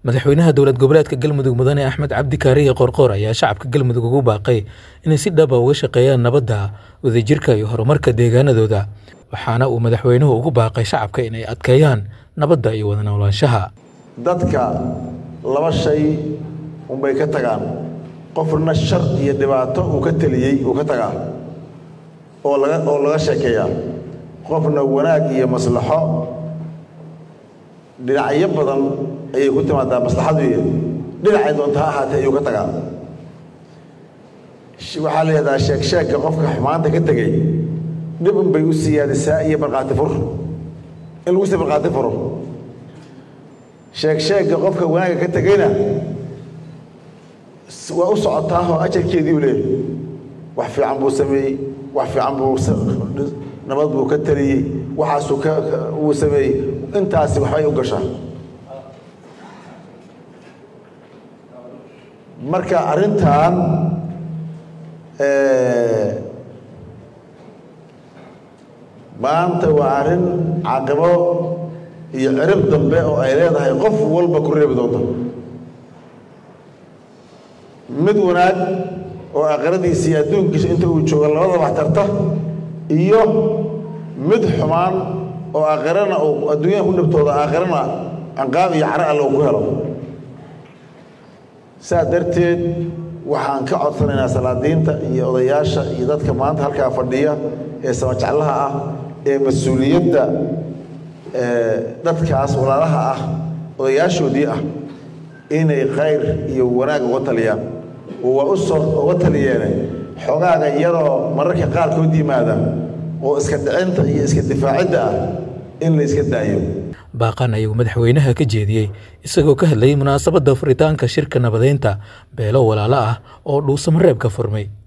madaxweynaha dowlad goboleedka galmudug mudane axmed cabdi kaariye qorqoor ayaa shacabka galmudug ugu baaqay inay si dhaba uga shaqeeyaan nabadda wadajirka iyo horumarka deegaanadooda waxaana uu madaxweynuhu ugu baaqay shacabka inay adkeeyaan nabadda iyo wada noolaanshaha dadka laba shay unbay ka tagaan qofna shar iyo dhibaato uu ka teliyey uu ka tagaa oo laga oo laga sheekeeyaa qofna wanaag iyo maslaxo dhinacyo badan ayay ku timaadaa maslaxadu dhinacay doonta ha ahaatee ayuu ka tagaa waxaa la yidhahdaa sheeg sheegka qofka xumaanta ka tegey dhib un bay u siyaadisaa iyo markhaati fur in lagu sii markhaati furo sheeg sheegga qofka wanaagga ka tegeyna waa u socotaahoo ajarkeedii u leeyahy wax fiican buu sameeyey wax fiican buu nabad buu ka taliyey waxaasuu ka uu sameeyey intaasi waxbay u gashaa marka arrintan maanta waa arrin caqibo iyo cirib dambe oo ay leedahay qof walba ku reebi doonta mid wanaag oo aakhiradiisa iyo adduunkiisa inta uu jooga labada wax tarta iyo mid xumaan oo aakhirana uu adduunyada ku dhibtooda aakhirana canqaab iyo caro alle uu ku helo saa darteed waxaan ka codsanaynaa salaadiinta iyo odayaasha iyo dadka maanta halkaa fadhiya ee samajeclaha ah ee mas-uuliyadda dadkaas walaalaha ah odayaashoodii ah inay khayr iyo wanaag uga taliyaan oo waa u soo uga taliyeene xogaaga iyadoo mararka qaarkood yimaada oo iska dhicinta iyo iska difaacidda ah in la iska daayo baaqan ayuu madaxweynaha ka jeediyey isagoo ka hadlayay munaasabadda furitaanka shirka nabadeynta beelo walaalo ah oo dhuusamareeb ka furmay